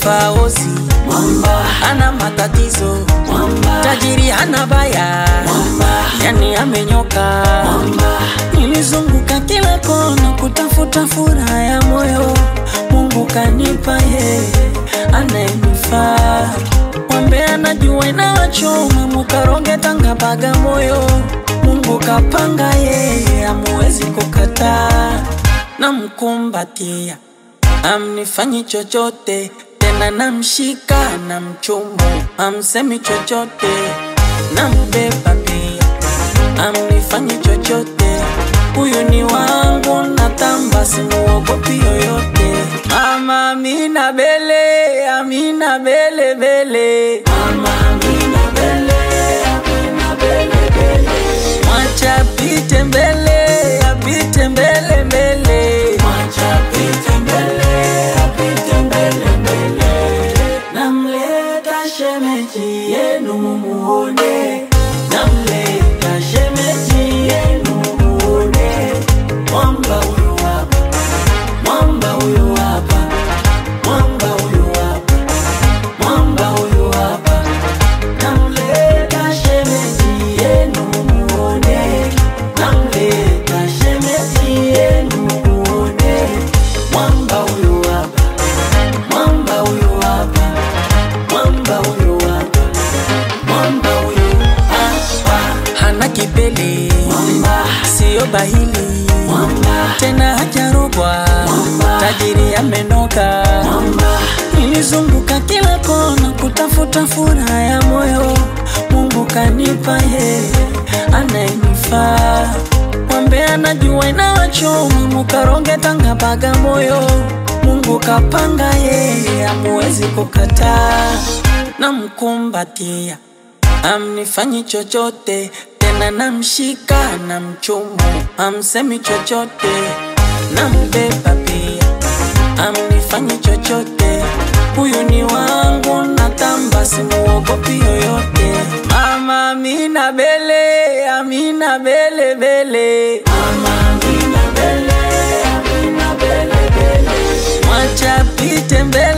faosi mwamba, ana matatizo mwamba, tajiri hana baya mwamba, yani amenyoka mwamba, nilizunguka kila kona kutafuta furaha ya moyo mungu kanipa ye anayenifaa mwambe anajua inawachoma mukaronge tanga baga moyo mungu kapanga yeye amuwezi kukataa namkumbatia amnifanyi chochote tena namshika na mchumu amsemi chochote nambeba pia amnifanyi chochote huyu ni wangu natamba simuogopi yoyote mama amina bele amina bele bele mama Amina Bele, Amina Bele Bele, mwacha apite mbele apite mbele mbele mwacha apite mbele, apite mbele mbele. Namleta shemeji yenu mumuone, namleta shemeji yenu mumuone. Mwamba huyu hapa, mwamba huyu hapa, mwamba huyu hapa, mwamba huyu hapa. Namleta shemeji yenu mumuone, namleta shemeji yenu mumuone. Mwamba huyu hapa, mwamba huyu hapa, mwamba huyu hapa, mwamba huyu hapa. hana kipele Mwamba, siyo bahili mwamba, tena hajarogwa Mwamba. tajiri amenoka mwamba, nilizunguka kila kona kutafuta furaha ya moyo mungu kanipa ye anayenifaa mwambe anajua inawachoma mukaronge tanga baga moyo mungu kapanga yeye amuwezi kukataa namkumbatia amnifanyi chochote tena namshika na mchumu amsemi chochote nambeba pia amnifanyi chochote huyu ni wangu natamba simuogopi yoyote mama amina bele amina bele bele mama Amina Bele, Amina Bele Bele. mwacha apite mbele